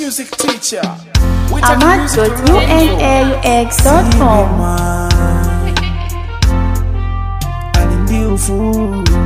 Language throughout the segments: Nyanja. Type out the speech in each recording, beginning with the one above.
music teacher. We take music to ahmad.unaux.com alimbiufu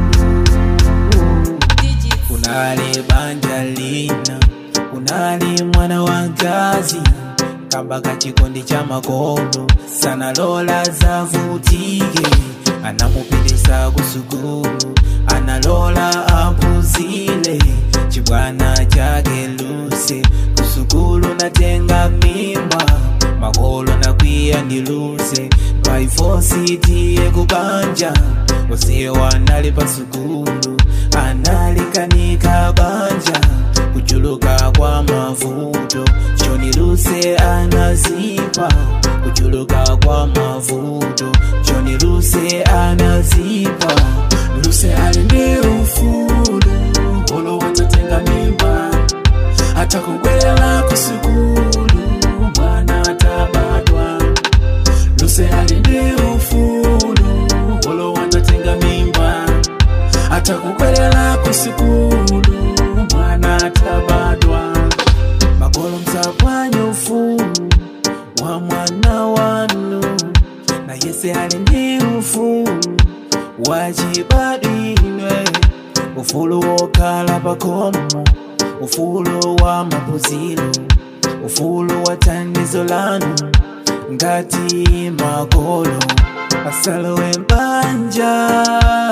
kunali banja lina kunali mwana wa ngazi kambaka chikondi cha makolo sana lola zavutike anamupelesa kusukulu analola apuzile chibwana chake luse kusukulu natenga mimba makolo nakwiya ndiluse paifositiye kubanja osewa anali pasukulu analikanika banja kuchuluka kwa mavuto choniluse anazipa kuchuluka kwa mavuto choniluse anazipa luse alindi ufulu olo watatenga mimba atakubwela kusukulu mwana atabadwa luse alindi ufulu olo watatenga mimba atakubwela kusukulu mwana atabadwa makolo msapwanya ufulu wa mwana wanu na yese alindi ufulu wachibadwinwe ufulu wokhala pakomo ufulu wa mapuzilo ufulu wa thandizo lanu ngati makolo asalowe mbanja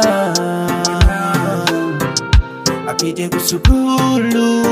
apite kusukulu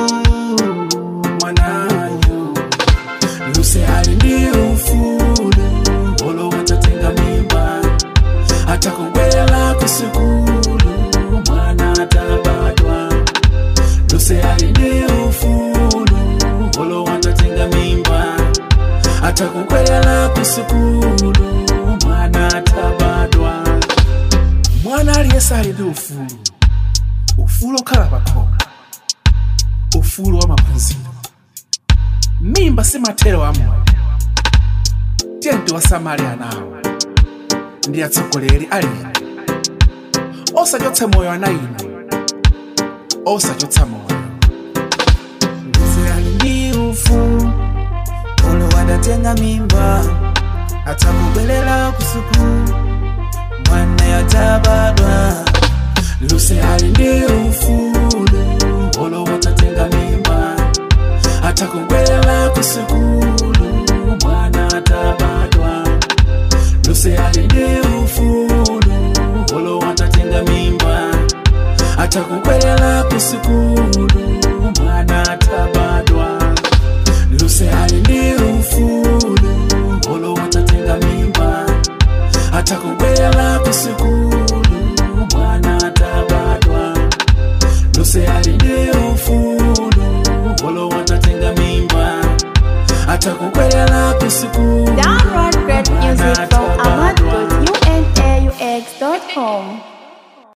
mwanayo luse ali ndi ufulu olo watatenga mimba atakubwela kusukulu mwana atabadwa luse ali ndi ufulu olo watatenga mimba atakubwela kusukulu mwana atabadwa mwana aliyese ali ndi ufulu ufulu okhala pakhomo ufulu wa maphunziro mimba si mathero a moyo tiye tiwasamale anawo ndi atsogoleri alino osachotsa moyo ana ino osachotsa moyo Luse ali ndi ufulu olo watatenga mimba atakubwelela kusukulu mwana yatabadwa luse ali ndi ufulu olo watatenga mimba atakubwela kusukulu mwana atabadwa luse ali ndi ufulu olo watatenga mimba atakubwela kusukulu mwana atabadwa luse ali ndi ufulu olo watatenga mimba atakubwela kusukulu mwana atabadwa luse ali ndi ufulu olo watatenga mimba atakubwela kusukulu